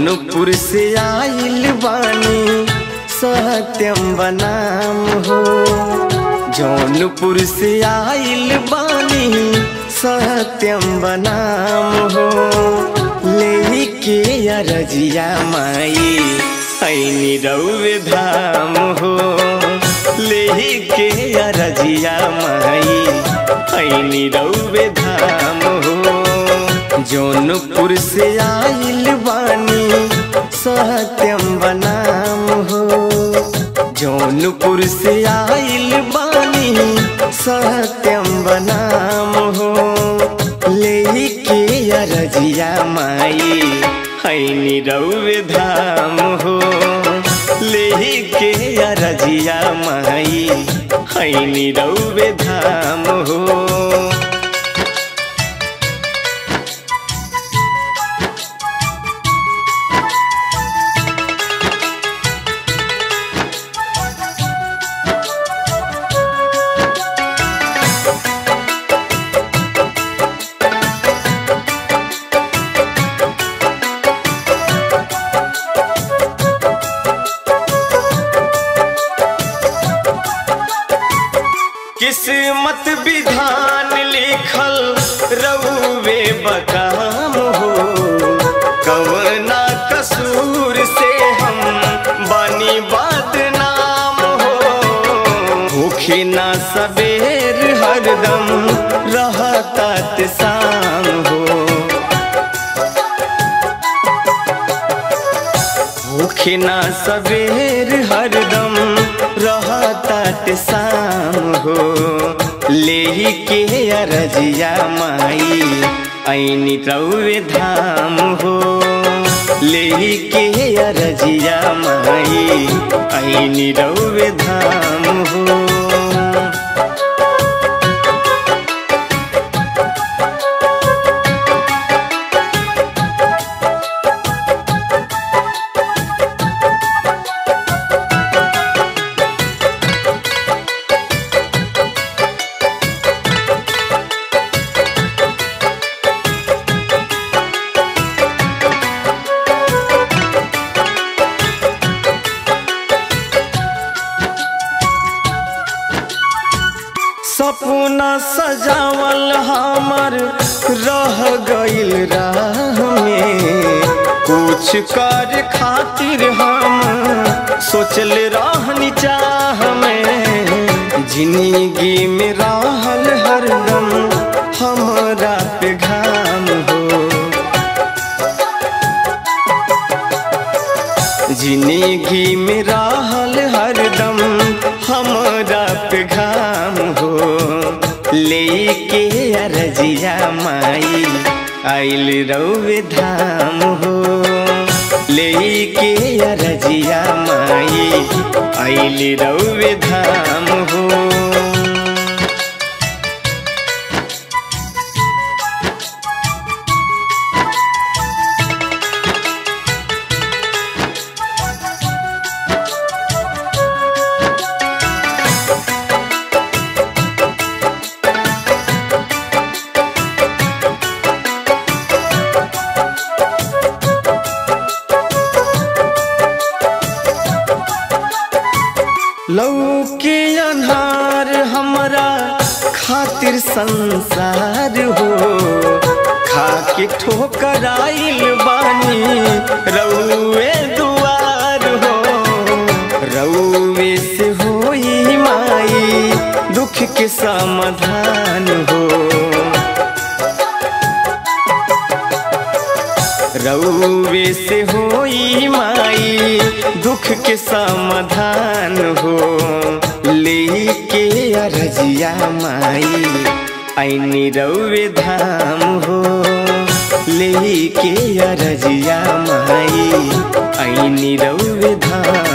जौनपुर से आइल बानी सत्यम बनाम हो जौनपुर से आइल बानी सत्यम बनाम हो ले के अरजिया माई ऐनी रौवे धाम हो ले के अरजिया माई ऐनी रौवे धाम हो जौनपुर से आइल बानी सत्यम बनाम हो जौनपुर से आइल बानी सत्यम बनाम हो ले के अरजिया माई हैनी रौवे धाम हो ले के अरजिया माई हैनी रौवे धाम हो किस्मत विधान लिखल रउवे बकाम हो कवना कसूर से हम बनी बदनाम हो भूखी ना सवेर हरदम रहता शाम हो भूखे ना सवेर हरदम रहता शाम हो ले के अरजिया माई ऐनी रौवे धाम हो ले के अरजिया माई ऐनी रौवे धाम हो सपना सजावल हमर रह गइल राह में कुछ कर खातिर हम सोचल रहनी चाह में जिंदगी में रहल हरदम हमरा पे घाम हो जिंदगी में रहल हरदम हमरा पे घाम हो ले के अरजिया माई आइल रौवे धाम हो ले के अरजिया माई आइल रौवे धाम हो लौके अन्हार हमरा खातिर संसार हो खाके ठोकर आइल बानी रउए दुआर हो रउए से होई माई दुख के समाधान हो रउवे से होई माई दुख के समाधान हो ले के अरजिया माई ऐनी रउवे धाम हो ले के अरजिया माई ऐनी रउवे धाम